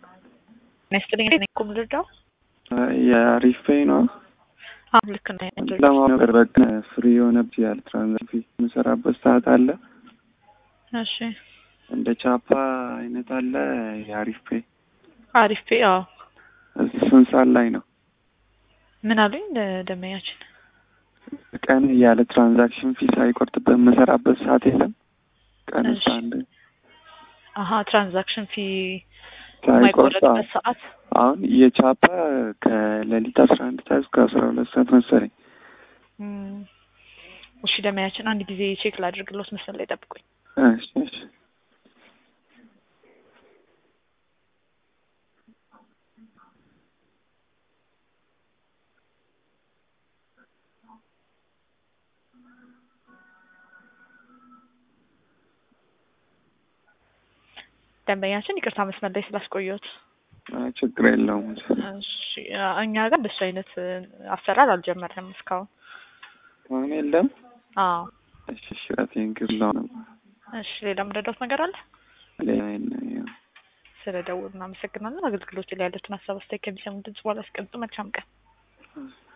ነስትልኝ እኮ የምልርዳው የአሪፍ ፔይ ነው። አሁን ልክ ነው። ለማወቅ ነበር በቃ ፍሪ የሆነ ያለ ትራንዛክሽን የምሰራበት ሰዓት አለ። እሺ እንደ ቻፓ አይነት አለ የአሪፍ ፔይ አሪፍ ፔ አዎ። ስንት ሰዓት ላይ ነው? ምን አሉኝ ደመኛችን? ቀን ያለ ትራንዛክሽን ፊ ሳይቆርጥበት የምሰራበት ሰዓት የለም። ቀን እሺ። አንድ አሀ ትራንዛክሽን ፊ ሳይቆርጥ የማይቆረጥበት ሰዓት አሁን የቻፓ ከሌሊት አስራ አንድ ሰዓት እስከ አስራ ሁለት ሰዓት መሰለኝ። እም፣ እሺ ደመኛችን አንድ ጊዜ ቼክ ላድርግሎት መስመር ላይ ጠብቁኝ። እሺ እሺ ደንበኛችን ይቅርታ መስመር ላይ ስላስቆየሁት። አይ ችግር የለውም። እሺ እኛ ጋር እንደሱ አይነት አሰራር አልጀመርንም እስካሁን። አሁን የለም። አዎ እሺ እሺ ቴንኪው ነው እሺ ሌላ የምረዳት ነገር አለ? ሌላ የለም። ስለ ደውል እናመሰግናለን። አገልግሎት ላይ ያለችን ሀሳብ አስተያየት ከሚሰሙ ድምጽ በኋላ አስቀምጡ። መልካም ቀን።